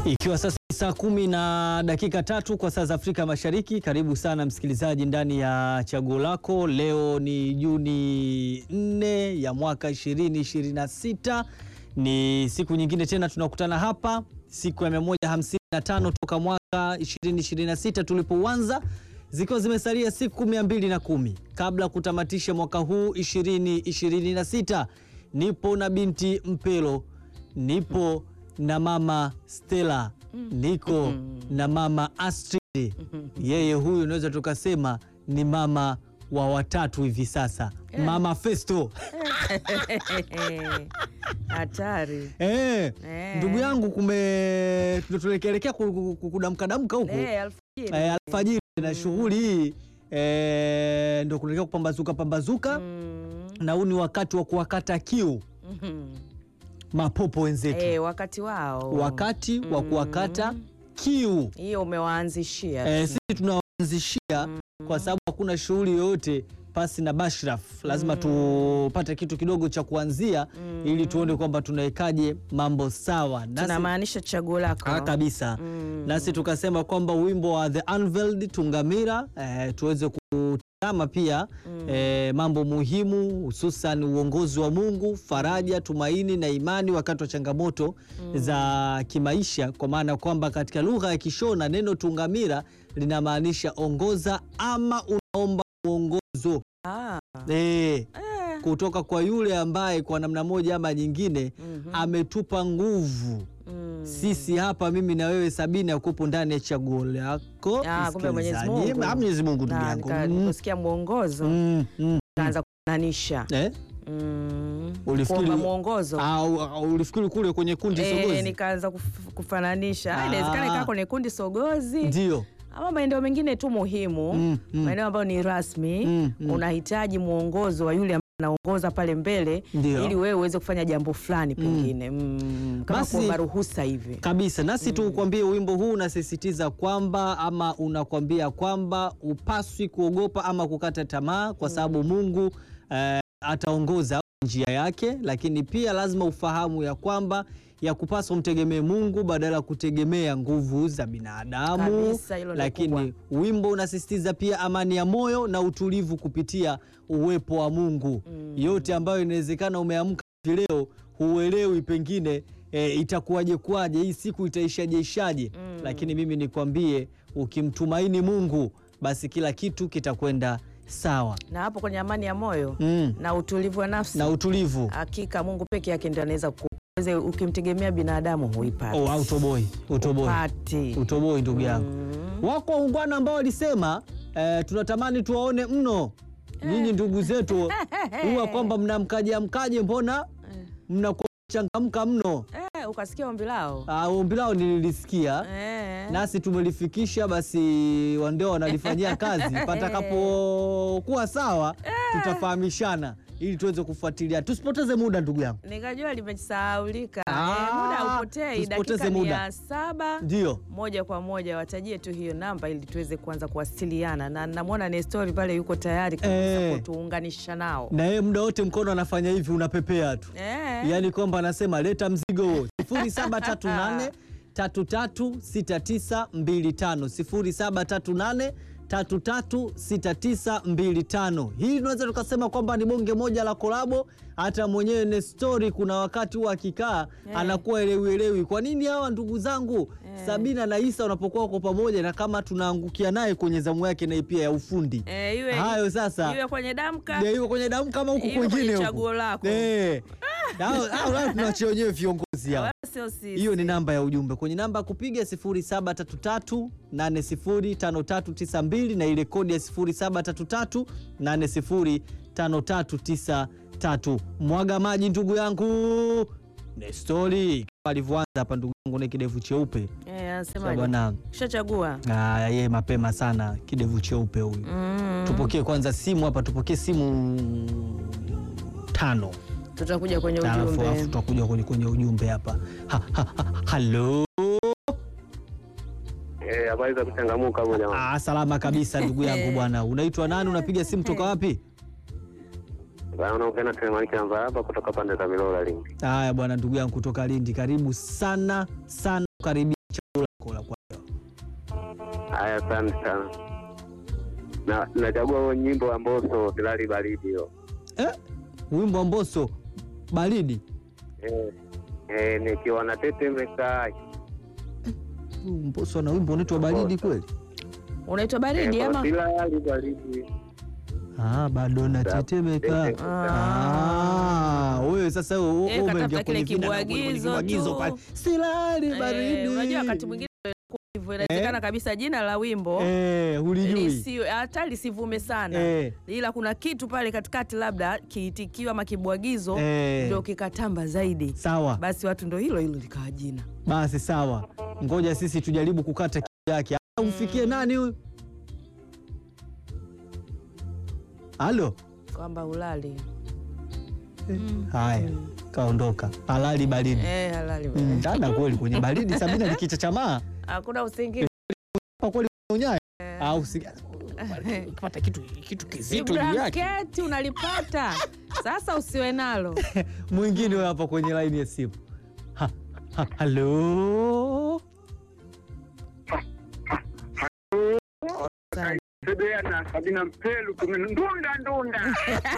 Ikiwa sasa ni saa kumi na dakika tatu kwa saa za Afrika Mashariki. Karibu sana msikilizaji ndani ya chaguo lako. Leo ni Juni 4 ya mwaka 2026. Ni siku nyingine tena tunakutana hapa, siku ya 155 toka mwaka 2026 tulipoanza, zikiwa zimesalia siku 210 kabla ya kutamatisha mwaka huu 2026. Nipo na binti Mpelo, nipo na mama Stella, niko na mama Astrid. Yeye huyu unaweza tukasema ni mama wa watatu hivi sasa, mama Festo. Hatari. Eh, Eh. ndugu yangu, kume tunaelekea kudamkadamka huku Eh, alfajiri. eh, alfajiri na shughuli hii eh, ndo kunaelekea kupambazuka pambazuka, Mm, na huu ni wakati wa kuwakata kiu mhm. mapopo wenzetu, Eh, wakati wao wakati wa kuwakata kiu hiyo umewaanzishia eh, tu. sisi tunaanzishia kwa sababu hakuna shughuli yoyote pasi na Bashraf, lazima tupate kitu kidogo cha kuanzia ili tuone kwamba tunawekaje mambo sawa nasi tunamaanisha chaguo lako Ah, kabisa nasi tukasema kwamba wimbo wa The Unveiled Tungamira eh, tuweze kutazama pia eh, mambo muhimu hususan uongozi wa Mungu, faraja, tumaini na imani wakati wa changamoto za kimaisha, kwa maana kwamba katika lugha ya Kishona neno tungamira linamaanisha ongoza ama unaomba mwongozo Ah, eh, eh, kutoka kwa yule ambaye kwa namna moja ama nyingine ametupa nguvu mm. sisi hapa mimi na wewe Sabina yakupo ndani ya chaguo lako Ah, kumbe Mwenyezi msikilizaji. Mungu. Ah, Mwenyezi Mungu ndugu Na, yangu nika- Mm, niliposikia mwongozo mm, mm. kaanza kufananisha Eh? Mm, Ulifikiri- kuomba mwongozo Au- au ulifikiri kule kwenye kundi Eh, sogozi nikaanza kuf- kufananisha Ah, Ah. inawezekana ikaa kwenye kundi sogozi ndio ama maeneo mengine tu muhimu Mm, mm. maeneo ambayo ni rasmi Mm, mm. unahitaji mwongozo wa yule ambaye anaongoza pale mbele Ndio. ili wewe uweze kufanya jambo fulani pengine mm. kama Basi- kuomba ruhusa hivi kabisa nasi tukwambie wimbo huu unasisitiza kwamba ama unakwambia kwamba upaswi kuogopa ama kukata tamaa kwa sababu Mungu eh, ataongoza njia yake, lakini pia lazima ufahamu ya kwamba ya kupaswa mtegemee Mungu badala ya kutegemea nguvu za binadamu. Kabisa, hilo ndio Lakini wimbo unasisitiza pia amani ya moyo na utulivu kupitia uwepo wa Mungu. Yote ambayo inawezekana umeamka hivi leo huelewi pengine e, itakuwaje kwaje, hii siku itaishaje ishaje, lakini mimi nikwambie, ukimtumaini Mungu basi kila kitu kitakwenda sawa na hapo kwenye amani ya moyo mm. na utulivu wa nafsi na utulivu hakika Mungu peke yake ndio anaweza kuweza ukimtegemea binadamu huipati oh, au utoboi utoboi Hupati. utoboi ndugu yangu wako waungwana ambao walisema eh, tunatamani tuwaone mno nyinyi ndugu zetu huwa kwamba mnamkaje amkaje, mbona mnakuwa changamka mno. eh, ukasikia ombi lao Ah, ombi lao nililisikia eh. nasi tumelifikisha, basi wandeo wanalifanyia kazi. Patakapokuwa sawa, tutafahamishana ili tuweze kufuatilia. Tusipoteze muda ndugu yangu, nikajua limesahaulika Ah, eh, muda haupotei tusipoteze dakika ni muda. ya saba ndio moja kwa moja watajie tu hiyo namba ili tuweze kuanza kuwasiliana na namwona Nestori pale yuko tayari kabisa Eh. kutuunganisha nao na yeye muda wote mkono anafanya hivi, unapepea tu eh. yaani kwamba anasema leta mzigo huo 0738 336925 0738 336925. Hii tunaweza tukasema kwamba ni bonge moja la kolabo. Hata mwenyewe Nestori kuna wakati huwa akikaa anakuwa elewielewi, kwa nini hawa ndugu zangu Sabina na Isa wanapokuwa kwa pamoja, na kama tunaangukia naye kwenye zamu yake naye pia ya ufundi Eh, iwe, hayo sasa iwe kwenye damka Ya, iwe kwenye damu kama huku Iwe kwingine kwenye huku. chaguo lako. Eh. Hao- hao nao tunawachia wenyewe viongozi hao. wala sio sisi. Hiyo ni namba ya ujumbe kwenye namba ya kupiga 0733805392 na ile kodi ya 0733805393. Mwaga maji ndugu yangu Nestori kama alivyoanza hapa ndugu yangu na kidevu cheupe Eh, Sawa anasemaje? bwana. Ushachagua Ah, yeye mapema sana kidevu cheupe huyu. mm. Tupokee kwanza simu hapa, tupokee simu tano Tutakuja kwenye alafu alafu ujumbe tutakuja kwenye, kwenye ujumbe hapa. Ha, ha, ha, halo Eh, habari za kuchangamuka hapo jamaa. ah, salama kabisa ndugu yangu bwana. Unaitwa nani? Unapiga simu toka wapi? Bwana unaongea na Telemaniki namba hapa kutoka pande za Milora Lindi. Haya bwana, ndugu yangu kutoka Lindi, karibu sana sana, karibia Haya, asante sana. Na nachagua huo nyimbo wa Mbosso Silali Baridi hiyo. Eh, wimbo wa Mbosso baridi. Eh, eh, nikiwa natetemeka. Huyu Mbosso ana wimbo unaitwa baridi kweli? Unaitwa baridi Eh, ama? Silali Baridi. Ah, bado natetemeka. Ah, wewe sasa wewe Eh, wewe umeingia katafuta kile kwenye vina na kwenye kibwagizo kibwagizo tu. pale. Silali Eh, baridi. unajua wakati mwingine inakuwa hivyo, inawezekana kabisa jina la wimbo eh, hulijui. lisi- hata lisivume sana Eh. ila kuna kitu pale katikati labda kiitikio ama kibwagizo Eh. ndio kikatamba zaidi, Sawa. basi watu ndo hilo hilo likawa jina. Basi sawa, ngoja sisi tujaribu kukata kiu yake. Ah, Umfikie nani huyu? Halo. kwamba ulali Haya, kaondoka. Halali baridi. eh, halali Mm, Dada kweli kwenye baridi Sabina likichachamaa hakuna usingizi. kwa kweli unyaya au si ukipata kitu kitu kizito juu yake. Blanketi unalipata sasa, usiwe nalo. Mwingine huyo hapa kwenye laini ya simu. Ha, ha, halo. Sebea na Sabina Mpelu ndunda ndunda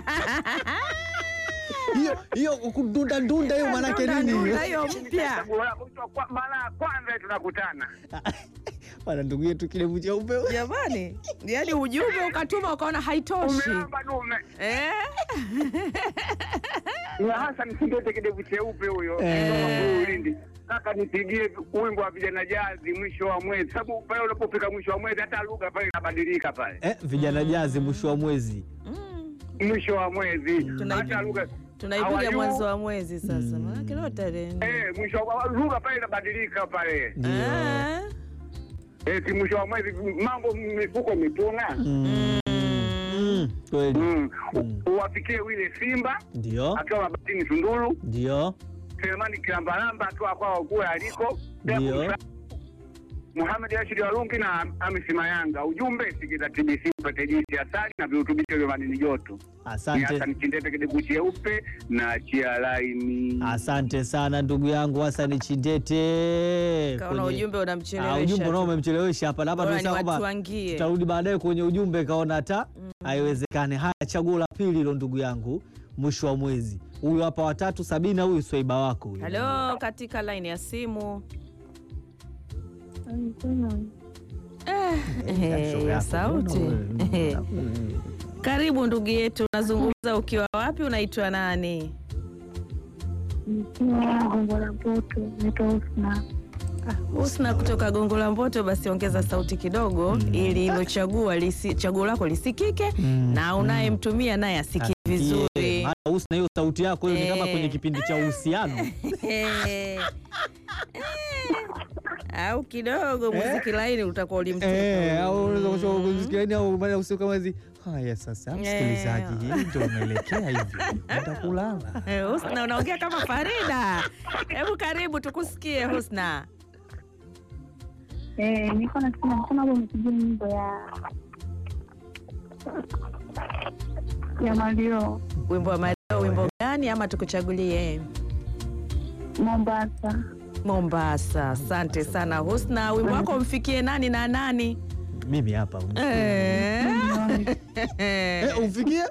Hiyo hiyo kudunda ndunda hiyo manake nini? Ndunda hiyo mpya. Chaguo lako kwa mara ya kwanza tunakutana. Bwana ndugu yetu kidevu cheupe. Jamani, yani ujumbe ukatuma ukaona haitoshi Umeamba dume. eh? Ni Hassan Kindete kidevu cheupe huyo. Eh. Kutoka Ulindi. Kaka nipigie wimbo wa vijana jazi mwisho wa mwezi. Sababu pale unapofika mwisho wa mwezi hata lugha pale inabadilika pale. Eh, vijana jazi mwisho wa mwezi. Mm. Mwisho wa mwezi. Tuna- Hata lugha Tunaipiga How are mwanzo you? wa mwezi sasa, Mm. maanake leo tarehe nne. Eh, mwisho wa lugha pale inabadilika pale. Ndio. Eh? Eh, si mwisho wa mwezi mambo mifuko mituna. Mm. Mm, Kweli. Mm. Mm. Uwafikie wile Simba Ndio. akiwa Mabatini Tunduru, Ndio. Selemani Kilambalamba akiwa kwao kule aliko, Ndio. Muhamed Rashid Warungi na Hamisi Mayanga. Ujumbe sikiza TBC upate jinsi asali na virutubisho vya madini joto. Ni Asante. Hassan Kindete kidevu cheupe na chia laini. Asante sana ndugu yangu Hasani Chindete. Kaona Kwenye- ujumbe Ah, unamchelewesha ujumbe tu. nao umemchelewesha hapa, na hapa Bora tunasema kwamba niwatuangie. tutarudi baadaye kwenye ujumbe, kaona hata haiwezekani. Haya, chaguo la pili hilo ndugu yangu, mwisho wa mwezi. Huyu hapa watatu, Sabina, huyu swaiba wako huyu. Halo, katika laini ya simu eh, Shoga ya yako, sauti mbona wewe? Eh. Karibu ndugu yetu, unazungumza ukiwa wapi? Unaitwa nani? Nikiwa Gongo la Mboto, naitwa Husna. Husna kutoka Gongo la Mboto. Basi ongeza sauti kidogo ili hilo chaguo lisi, chaguo lako lisikike Mm, na unayemtumia naye asikie Asikie. vizuri. Maana Husna, hiyo sauti yako hiyo ni kama Eh. kwenye kipindi cha uhusiano. Eh, eh. au kidogo muziki laini utakuwa ulimtoka Eh, au unaweza Mm. kusema kusikia au maana usiku kama hizi. Haya sasa, msikilizaji, hii ndio unaelekea hivyo. Enda kulala. Eh, Husna unaongea kama Farida. Hebu karibu tukusikie Husna. Eh, niko nasema nasema hapo umepigia nyimbo ya ya Mario Wimbo wa Mario, wimbo gani ama tukuchagulie? Mombasa. Mombasa. Asante sana Husna, wimbo wako umfikie nani na nani? Mimi hapa. Eh. Eh, umfikie?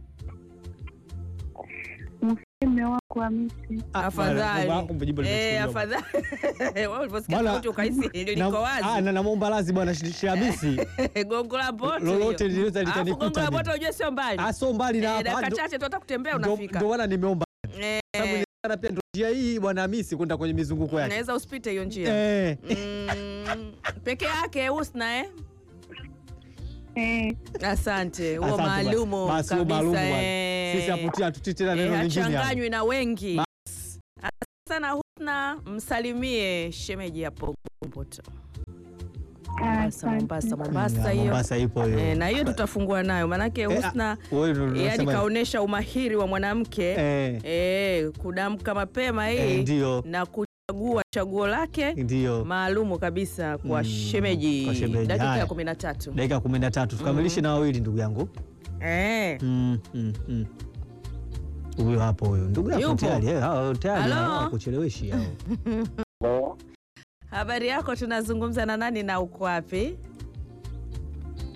Mfalme wako Hamisi. Afadhali. Baba, kumbe jibu Eh, limechukuliwa. afadhali. Wewe uliposikia Bwana, sauti ukahisi liko Na- ah, wazi. na namwomba radhi bwana Shi- Shamisi. Gongo la Mboto. Lolote hiyo. linaweza Alafu likanikuta Gongo la mimi. Mboto unajua sio mbali. Ah, so mbali na Eh, hapa. dakika Ndo- chache tu hata kutembea ndo- unafika. Ndo maana nimeomba. Eh, Sababu inawezekana pia ndo njia hii bwana Hamisi kwenda kwenye mizunguko yake. Unaweza usipite hiyo njia. Eh. Mm, peke yake Husna eh? Eh, Asante. Huo Asante bwana. maalumu Basi huo maalumu kabisa. bwana. eh. Sisi hapo hatutii tena Eh, neno lingine hapo. hachanganywi na wengi. Asante sana Husna, msalimie shemeji hapo Mboto. Mombasa, asante. Mombasa, Mombasa Ya, hiyo. Mombasa ipo hiyo. Eh, na hiyo tutafungua nayo maanake Eh, Husna ah, wewe ndo yani unasema- kaonesha umahiri wa mwanamke Eh, eh, kudamka mapema eh, hii ndio. na kuchagua chaguo lake Ndio. maalumu kabisa kwa Mm, shemeji. kwa shemeji. Dakika Haya. ya kumi na tatu. Dakika kumi na tatu tukamilishe na wawili ndugu yangu. Eh. Mm, mm, mm. Huyo hapo huyo ndugu yako Yupo. tayari eh, hao tayari Halo? hao kuchelewesha hao. Habari yako, tunazungumza na nani na uko wapi?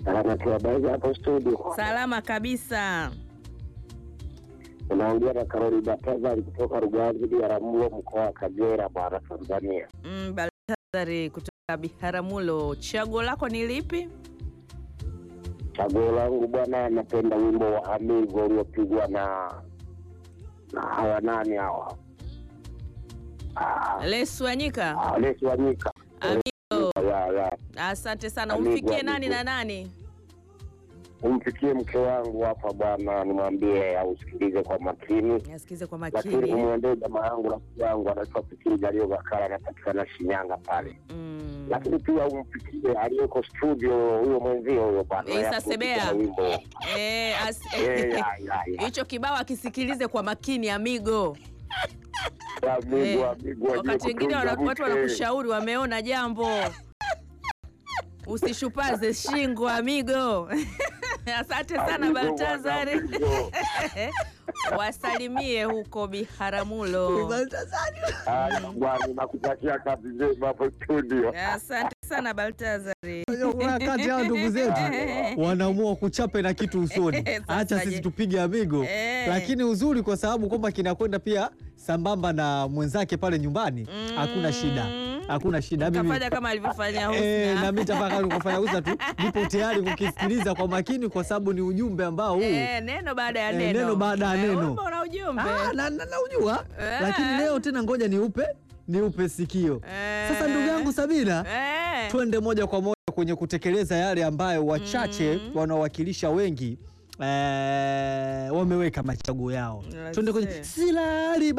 Anatuabaza hapo studio, Salama kabisa. unaongea na Karoli Batazari kutoka Ruganzi Biharamulo, mkoa wa Kagera, bwana Tanzania. Mm, Baltazari kutoka Biharamulo. Chaguo lako ni lipi? Chaguo langu bwana, napenda wimbo wa Amigo uliopigwa na na hawa nani hawa, Ah, Lesu Wanyika. ah, Lesi Wanyika. Amigo. Ya, ya. Asante sana. Amigo, Umfikie nani amigo. na nani? Umfikie mke wangu hapa bwana, nimwambie ausikilize kwa makini, Nasikize kwa lakini makini. umwendee jamaa yangu rafiki yangu anaitwa Fikiri Jalio Gakala, anapatikana Shinyanga pale Mm. lakini pia umfikie aliyeko studio huyo mwenzio huyo bwana Isa ya Sebea. kupiga wimbo Eh, as- Eh, ya, ya, ya. hicho kibao akisikilize kwa makini amigo. Ya, amigo, Eh, amigo, wakati aliye wengine kutunza wana- watu mke. wanakushauri wameona jambo, usishupaze shingo amigo. Asante sana Amigo, Baltazari, bwana, amigo. wasalimie huko Biharamulo. Haya, bwana nakutakia kazi njema hapo studio Asante sana Baltazari. Kuna wakati hao ndugu zetu wanaamua kuchape na kitu usoni, Sasa acha je. sisi tupige amigo. Eh. Lakini uzuri kwa sababu kwamba kinakwenda pia sambamba na mwenzake pale nyumbani, hakuna shida, hakuna shida. Mimi Kafanya kama alivyofanya Eh, na Husna. mimi nitafaka kufanya usa tu, nipo tayari kukisikiliza kwa makini, kwa sababu ni ujumbe ambao huu Eh, neno baada ya Eh, neno. neno baada ya Eh, neno. wimbo una ujumbe. Ah, na, na, na ujua Eh. lakini leo tena ngoja niupe niupe sikio Eh. sasa. Ndugu yangu Sabina, Eh. twende moja kwa moja kwenye kutekeleza yale ambayo wachache wanaowakilisha wengi eh, wameweka machaguo yao. Let's Twende kwenye see. silali